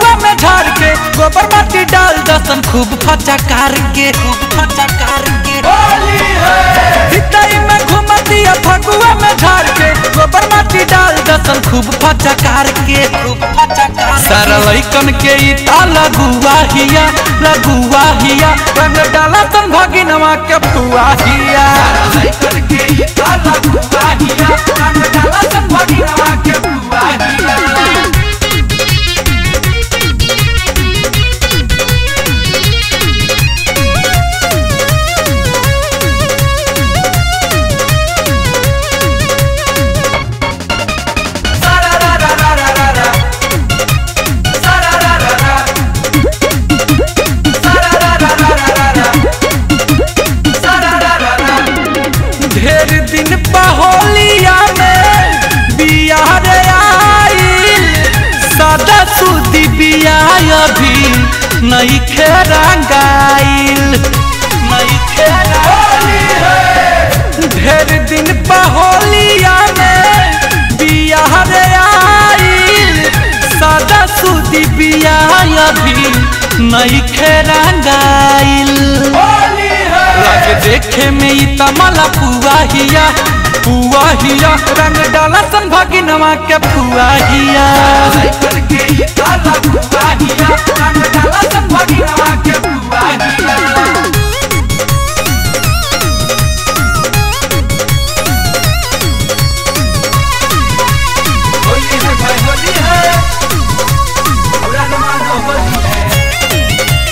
फगुआ में झाड़ के गोबर माटी डाल दसन खूब फचकार के खूब फचकार के हितई में घुमतिया फगुआ में झाड़ के गोबर माटी डाल दसन खूब फचकार के खूब फचकार सारा लइकन के ई ताला गुआ हिया लगुआ हिया रंग डाला तन भगिनवा के फुआ हिया लइकन के ई ताला गुआ हिया रंग डाला तन भगिनवा के फुआ हिया ढेर दिन पहोलिया में बियाह रे आइल सादा सुदी बियाह अभी नहीं खेरंगाइल नहीं खेरंगाइल ढेर दिन पहोलिया में बियाह रे आइल सादा सुदी बियाह अभी नहीं खेरंगाइल लगे देखे में ई तमला पुआ हिया पुआ हिया रंग डाला सन भगिनवा के पुआ हिया के ई ताला पुआ हिया रंग डाला सन भगिनवा के पुआ हिया होली है भाई होली है पूरा जमाना होली है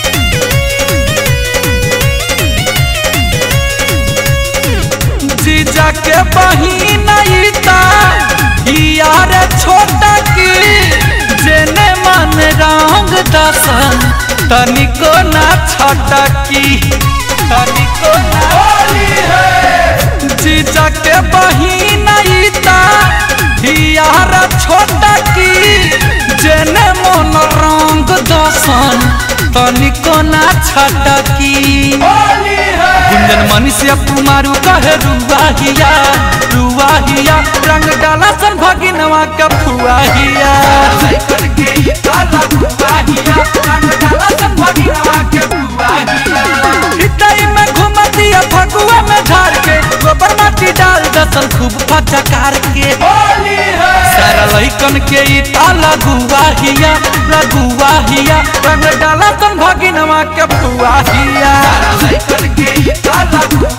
जीजा के बहिन ईता यार छोटा की जेने मन रंग दसन तनिको ना छोटा की तनिको ना होली है जीजा के बहिन ईता यार छोटा की जेने मन रंग दसन तनिको ना छोटा की गुंजन मनुष्य कुमारू कहे रुआहिया रुआहिया रंग डाला सन भगिनवा का फुआहिया हितई में घुमतिया फगुआ में झाड़ के गोबर माटी डाल दसन खूब फचकार के सारा लइकन के ई ताला गुआहिया लगुआहिया रंग डाला सन भगिनवा के फुआहिया लइकन के ई ताला